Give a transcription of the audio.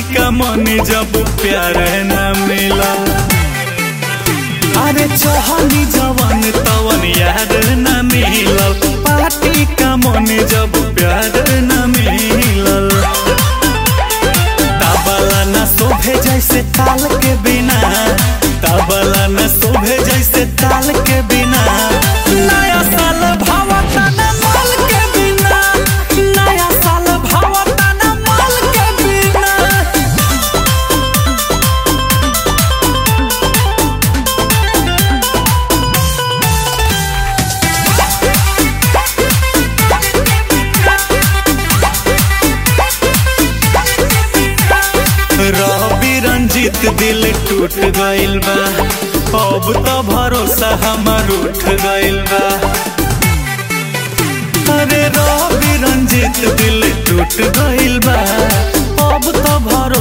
का मन जब प्यार न मिला अरे चहनी जवन तवन यार न मिलल पार्टी का मन जब प्यार न मिलल तबला न शोभे जैसे ताल के बिना तबला न शोभे जैसे ताल के बिना नया साल भावता न माल के बिना नया साल भावता न माल के बिना रवि रंजित दिल टूट गइल बा अब तो भरोसा हमार उठ गइल बा अरे रवि रंजित दिल टूट गइल बा अब तो भरोसा